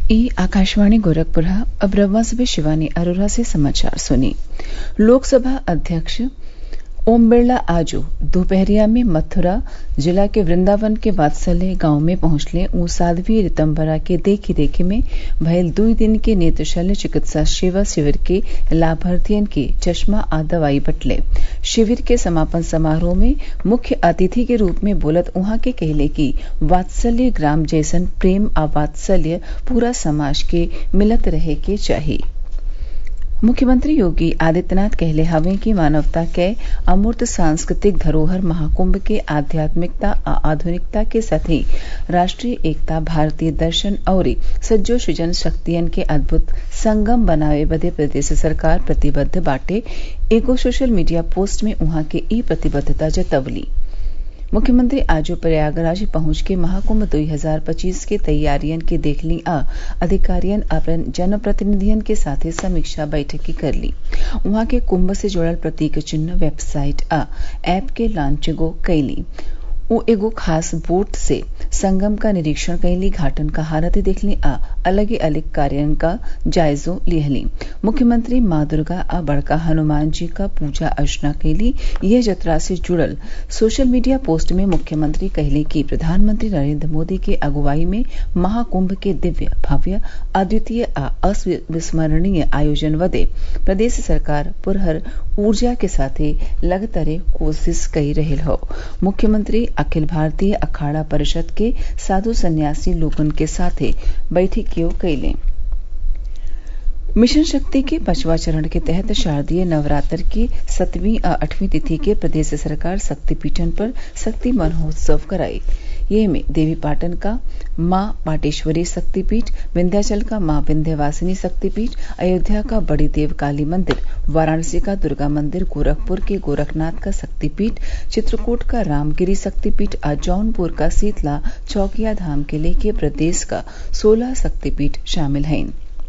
ई आकाशवाणी गोरखपुर अब रउआ सभे शिवानी अरोरा से समाचार सुनी लोकसभा अध्यक्ष ओम बिरला आजू दोपहरिया में मथुरा जिला के वृंदावन के वात्सल्य गांव में पहुंचले ऊ साध्वी रितम्बरा के देखी रेखी में भयल दुई दिन के नेत्र शल्य चिकित्सा सेवा शिविर के लाभार्थियन के चश्मा आ दवाई बटले शिविर के समापन समारोह में मुख्य अतिथि के रूप में बोलत उहाँ के कहले कि वात्सल्य ग्राम जैसन प्रेम आ वात्सल्य पूरा समाज के मिलत रहे के चाही मुख्यमंत्री योगी आदित्यनाथ कहले हवे कि मानवता कै अमूर्त सांस्कृतिक धरोहर महाकुंभ के आध्यात्मिकता आ आधुनिकता के साथी राष्ट्रीय एकता भारतीय दर्शन अउरी सज्जो सृजन शक्तियन के अद्भुत संगम बनावे बदे प्रदेश सरकार प्रतिबद्ध बाटे एगो सोशल मीडिया पोस्ट में उहाँ के ई प्रतिबद्धता जतवली मुख्यमंत्री आज प्रयागराज पहुंच के महाकुंभ 2025 के तैयारियन के देखली आ अधिकारियन अपन जनप्रतिनिधियन के साथे समीक्षा बैठकी करली उहाँ के कुंभ से जुड़ल प्रतीक चिन्ह वेबसाइट आ ऐप के लॉन्चिंगो कैली उ एगो खास बोट से संगम का निरीक्षण कैली घाटन का हालत देखली आ अलग अलग कार्यों का जायजो लिहली मुख्यमंत्री माँ दुर्गा आ बड़का हनुमान जी का पूजा अर्चना कैली यह जतरा से जुड़ल सोशल मीडिया पोस्ट में मुख्यमंत्री कहले कि प्रधानमंत्री नरेंद्र मोदी के अगुवाई में महाकुंभ के दिव्य भव्य अद्वितीय आ अविस्मरणीय आयोजन बदे प्रदेश सरकार पुरहर ऊर्जा के साथे लगतरे कोशिश कई रहल हौ मुख्यमंत्री अखिल भारतीय अखाड़ा परिषद के साधु सन्यासी लोगन के साथे बैठकियों कैले मिशन शक्ति के पांचवा चरण के तहत शारदीय नवरात्र की सतवीं और आठवीं तिथि के प्रदेश सरकार शक्तिपीठन पर शक्ति महोत्सव कराई ये में देवी पाटन का माँ पाटेश्वरी शक्तिपीठ विंध्याचल का माँ विंध्यवासिनी शक्तिपीठ अयोध्या का बड़ी देव काली मंदिर वाराणसी का दुर्गा मंदिर गोरखपुर के गोरखनाथ का शक्तिपीठ चित्रकूट का रामगिरी शक्तिपीठ और जौनपुर का शीतला चौकिया धाम के लेके प्रदेश का सोलह शक्तिपीठ शामिल हैं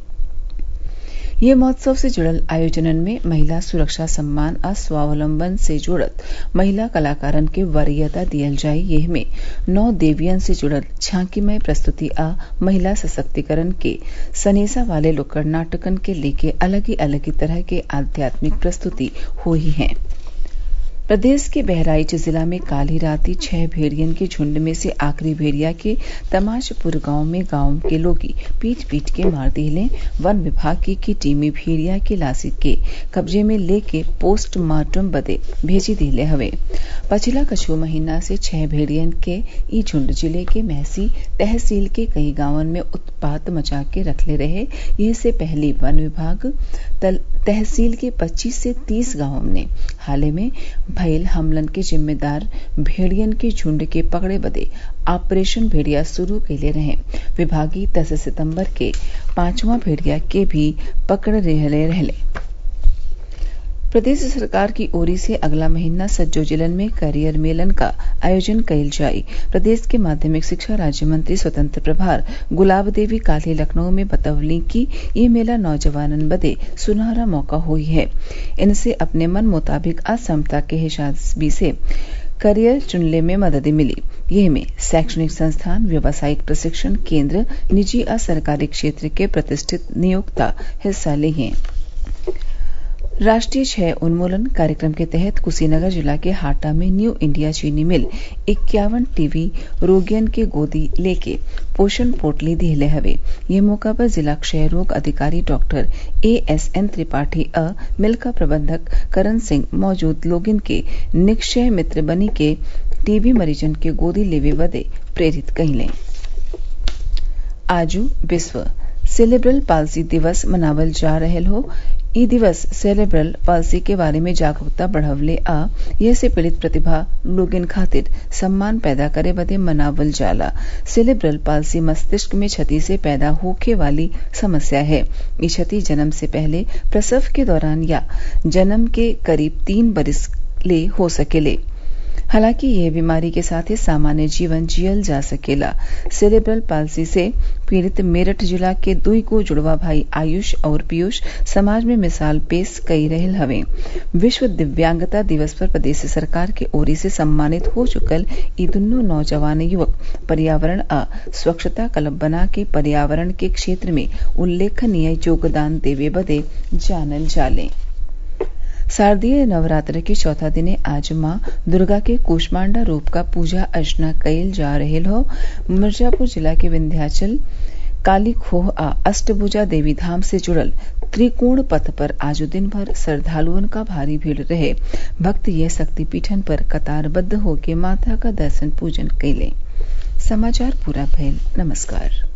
ये महोत्सव से जुड़ल आयोजनन में महिला सुरक्षा सम्मान आ स्वावलंबन से जुड़त महिला कलाकारन के वरीयता दियल जाये यह में नौ देवियन से जुड़ल झांकीमय प्रस्तुति आ महिला सशक्तिकरण के सनेसा वाले लोकड़ नाटकन के लेके अलग ही अलग ही तरह के आध्यात्मिक प्रस्तुति हुई हैं प्रदेश के बहराइच जिला में काल ही राती छह भेड़ियन के झुंड में से आखिरी भेड़िया के तमाशपुर गांव में गांव के लोगी पीट पीट के मार दिले वन विभाग की, की टीमी भेड़िया के लाशी के कब्जे में लेके पोस्टमार्टम बदे भेजी दिले हवे पछिला कछु महीना से छह भेड़ियन के ई झुंड जिले के महसी तहसील के कई गांवन में उत्पात मचा के रखले रहे ये से पहली वन विभाग तहसील के 25 से 30 गांवों ने हाल में भयल हमलन के जिम्मेदार भेड़ियन के झुंड के पकड़े बदे ऑपरेशन भेड़िया शुरू कैले रहे विभागी दस सितंबर के पांचवा भेड़िया के भी पकड़ रहले रहले प्रदेश सरकार की ओर से अगला महीना सज्जो जिलन में करियर मेलन का आयोजन कइल जाई प्रदेश के माध्यमिक शिक्षा राज्य मंत्री स्वतंत्र प्रभार गुलाब देवी काले लखनऊ में बतवली कि ये मेला नौजवानन बदे सुनहरा मौका हुई है इनसे अपने मन मुताबिक असमता के हिसाबी से करियर चुनने में मदद मिली यह में शैक्षणिक संस्थान व्यावसायिक प्रशिक्षण केंद्र निजी और सरकारी क्षेत्र के प्रतिष्ठित नियोक्ता हिस्सा ले हैं राष्ट्रीय क्षय उन्मूलन कार्यक्रम के तहत कुशीनगर जिला के हाटा में न्यू इंडिया चीनी मिल इक्यावन टीवी रोगियन के गोदी लेके पोषण पोटली दिहले हवे ये मौका पर जिला क्षय रोग अधिकारी doctor A S N Tripathi अ मिल का प्रबंधक करण सिंह मौजूद लोगिन के निक्षय मित्र बनी के टीबी मरीजन के गोदी लेवे बदे प्रेरित कइले आजू विश्व सेरेब्रल पाल्सी दिवस मनावल जा रहल हो ई दिवस सेरेब्रल पाल्सी के बारे में जागरूकता बढ़वले आ यह से पीड़ित प्रतिभा लोगन खातिर सम्मान पैदा करे बदे मनावल जाला सेरेब्रल पाल्सी मस्तिष्क में क्षति से पैदा होखे वाली समस्या है ये क्षति जन्म से पहले प्रसव के दौरान या जन्म के करीब तीन बरिस ले हो सकेले हालांकि यह बीमारी के साथ ही सामान्य जीवन जियल जा सकेला सेरेब्रल पाल्सी से पीड़ित मेरठ जिला के दुई गो जुड़वा भाई आयुष और पीयूष समाज में मिसाल पेश कई रहल हवे विश्व दिव्यांगता दिवस पर प्रदेश सरकार के ओरी से सम्मानित हो चुकल ई दुन्नो नौजवान युवक पर्यावरण आ स्वच्छता क्लब बना के पर्यावरण के क्षेत्र में उल्लेखनीय योगदान देवे बदे जानल जाले शारदीय नवरात्र के चौथा दिने आज माँ दुर्गा के कूष्मांडा रूप का पूजा अर्चना कइल जा रहल हौ मिर्जापुर जिला के विंध्याचल काली खोह आ अष्टभुजा देवी धाम से जुड़ल त्रिकोण पथ पर आज दिन भर श्रद्धालुअन का भारी भीड़ रहे भक्त ये शक्तिपीठन पर कतारबद्ध होके माता का दर्शन पूजन कैले समाचार पूरा भइल नमस्कार